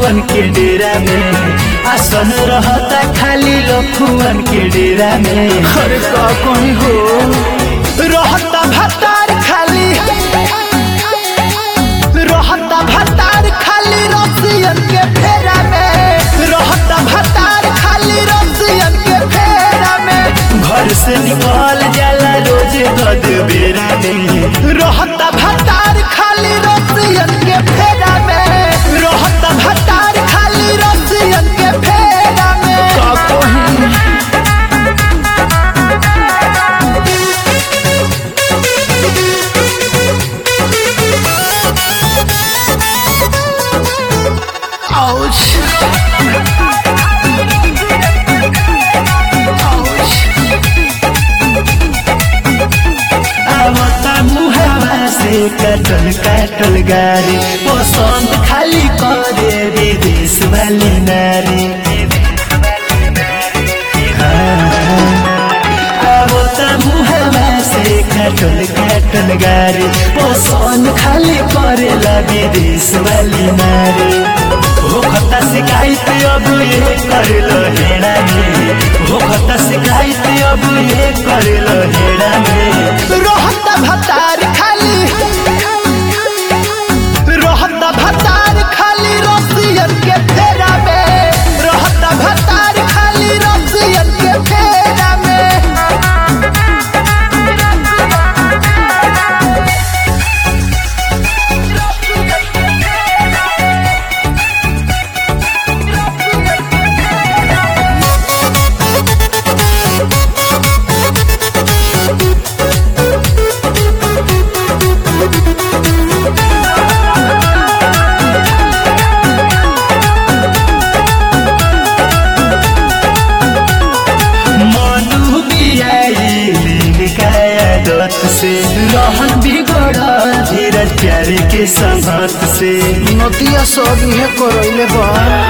लफुअन के डेरा में आसन रहता खाली लफुअन के डेरा में अरे का कहीं हो रहता भतार खाली रहता भतार खाली रसियन के फेरा में रहता भतार खाली रसियन के फेरा में घर से निकल जाला रोज गद बेरा में रहता भतार खाली रसियन के फेरा में रहता भतार खाली रसियन के फेरा में का कहीं Ouch. आवता मुहावा से कटल कटल गारी पसंद खाली करे विदेश वाली नारी आवता मुहावा से कटल कटल गारी पसंद खाली करेला विदेश वाली नारी हो खता शिकायत अब ये करलो हेड़ा में हो खता शिकायत अब ये करलो हेड़ा में रोहत भतार खाली रोहत भतार खाली रसियन के फेरा में रोहत भतार खाली रसियन के फेरा में मनु बियाइलिन काया दत से रहन बिगड़ धीरज प्यार के संगत से नतिया सब इहे करैले बा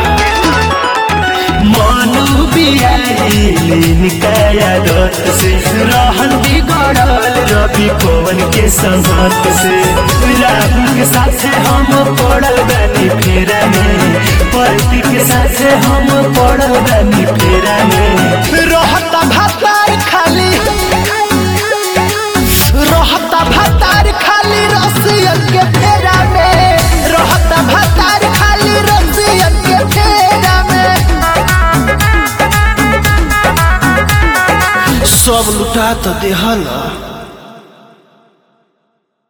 मनु बियाइलिन काया दत से रहन बिगड़ल रवि पवन के संगत से राहुल के साथे हम पड़ल बानी फेरा में परती के साथे हम पड़ल बानी फेरा में रहता भतार खाली रहता भतार खाली रसियन के फेरा में रहता भतार खाली रसियन के फेरा में सब लुटा तो देहला